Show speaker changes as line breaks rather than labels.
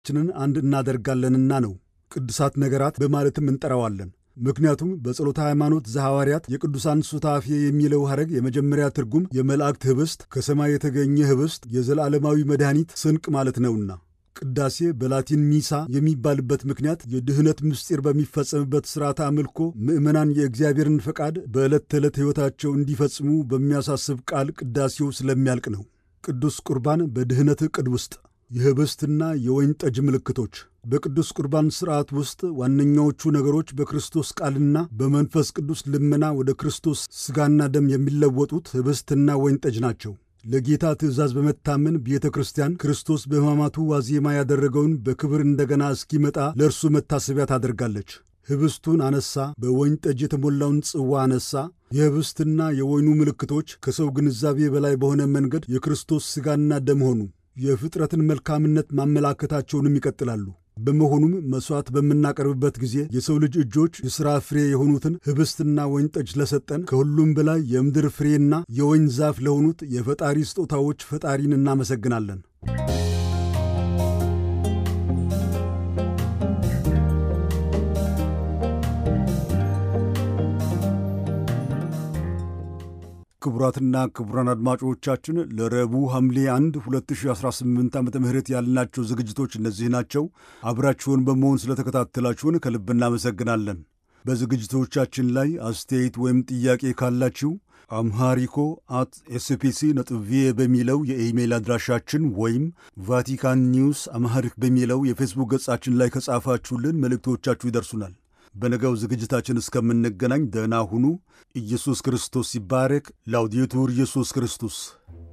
ችንን አንድ እናደርጋለንና ነው። ቅዱሳት ነገራት በማለትም እንጠራዋለን። ምክንያቱም በጸሎተ ሃይማኖት ዘሐዋርያት የቅዱሳን ሱታፌ የሚለው ሐረግ የመጀመሪያ ትርጉም የመላእክት ኅብስት፣ ከሰማይ የተገኘ ኅብስት፣ የዘላለማዊ መድኃኒት ስንቅ ማለት ነውና። ቅዳሴ በላቲን ሚሳ የሚባልበት ምክንያት የድኅነት ምስጢር በሚፈጸምበት ሥርዓተ አምልኮ ምዕመናን የእግዚአብሔርን ፈቃድ በዕለት ተዕለት ሕይወታቸው እንዲፈጽሙ በሚያሳስብ ቃል ቅዳሴው ስለሚያልቅ ነው። ቅዱስ ቁርባን በድኅነት ዕቅድ ውስጥ የኅብስትና የወይን ጠጅ ምልክቶች በቅዱስ ቁርባን ሥርዓት ውስጥ ዋነኛዎቹ ነገሮች በክርስቶስ ቃልና በመንፈስ ቅዱስ ልመና ወደ ክርስቶስ ሥጋና ደም የሚለወጡት ኅብስትና ወይን ጠጅ ናቸው። ለጌታ ትእዛዝ በመታመን ቤተ ክርስቲያን ክርስቶስ በሕማማቱ ዋዜማ ያደረገውን በክብር እንደገና እስኪመጣ ለእርሱ መታሰቢያ ታደርጋለች። ኅብስቱን አነሳ፣ በወይን ጠጅ የተሞላውን ጽዋ አነሳ። የኅብስትና የወይኑ ምልክቶች ከሰው ግንዛቤ በላይ በሆነ መንገድ የክርስቶስ ሥጋና ደም ሆኑ። የፍጥረትን መልካምነት ማመላከታቸውንም ይቀጥላሉ። በመሆኑም መሥዋዕት በምናቀርብበት ጊዜ የሰው ልጅ እጆች የሥራ ፍሬ የሆኑትን ኅብስትና ወይን ጠጅ ለሰጠን ከሁሉም በላይ የምድር ፍሬና የወይን ዛፍ ለሆኑት የፈጣሪ ስጦታዎች ፈጣሪን እናመሰግናለን። ክቡራትና ክቡራን አድማጮቻችን ለረቡዕ ሐምሌ 1 2018 ዓ ም ያልናቸው ዝግጅቶች እነዚህ ናቸው። አብራችሁን በመሆን ስለተከታተላችሁን ከልብ እናመሰግናለን። በዝግጅቶቻችን ላይ አስተያየት ወይም ጥያቄ ካላችሁ አምሃሪኮ አት ኤስፒሲ ነጥብ ቪኦኤ በሚለው የኢሜይል አድራሻችን ወይም ቫቲካን ኒውስ አምሃሪክ በሚለው የፌስቡክ ገጻችን ላይ ከጻፋችሁልን መልእክቶቻችሁ ይደርሱናል። በነገው ዝግጅታችን እስከምንገናኝ ደህና ሁኑ። ኢየሱስ ክርስቶስ ይባረክ። ላውዲቱር ኢየሱስ ክርስቶስ